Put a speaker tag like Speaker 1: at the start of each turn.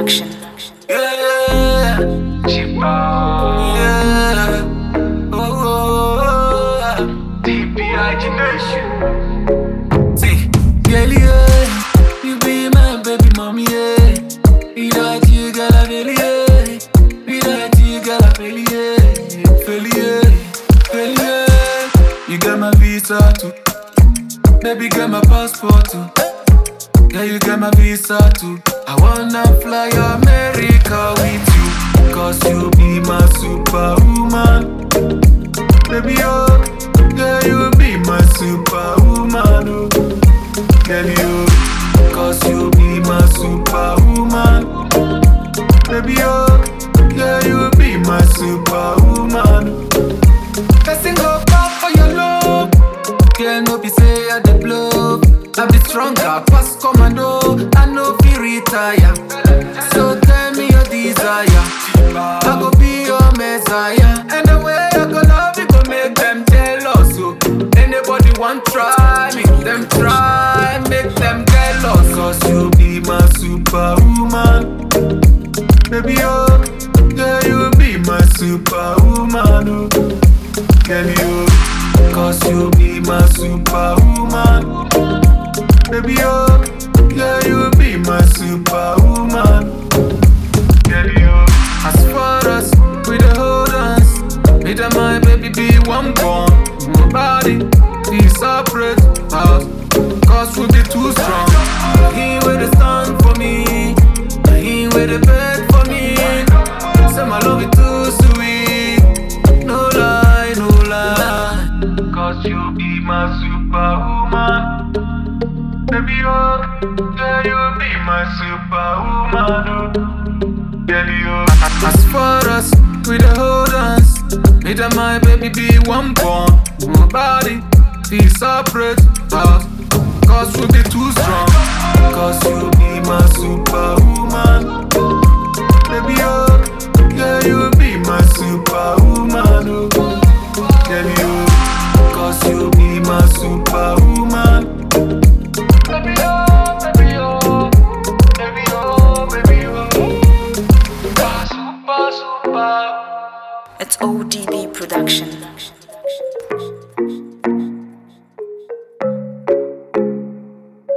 Speaker 1: Production.
Speaker 2: Yeah, yeah. Oh, oh, oh. See, girl, yeah, you be my baby mommy, yeah. Without you, girl, I feel yeah. Without you, girl, I feel yeah. Feel yeah, feel yeah. You got my visa too, baby, got my passport too. Yeah, you got my visa too. I wanna fly America with you. Cause you be my superwoman. Baby, oh, yeah, you be my superwoman. Oh. Girl, you, cause you be my superwoman. Baby, oh, yeah, you be my superwoman. Person go back for your love. Girl, no be say I dey blow. I be stronger, pass commando. I no fit retire. So tell me your desire. I go be your messiah. And the way I go love you go make them jealous. So anybody want try me, them try, make them jealous. Cause you be my superwoman. Baby, oh, yeah, you be my superwoman. Oh. Girl, you, cause you be my superwoman. Baby, oh, yeah, you be my superwoman. Girl, you, as far as we the hold us, me and my baby be one born. Nobody be separate us, cause we be too strong. He with the stand for me, he with the bed for me. Say my love is too sweet, no lie, no lie. Cause you be my superwoman. Baby, oh, yeah, you be my superwoman. Oh. Girl, you. As far as we the hold us, me and my baby be one born. Nobody be separate us, cause we be too strong. Cause you be my superwoman. Baby, oh, yeah, you be my superwoman. Oh. Girl, you, cause you be my superwoman. Baby, oh, baby, oh, baby, oh, baby, oh. Super, super, super.
Speaker 1: It's ODB Production.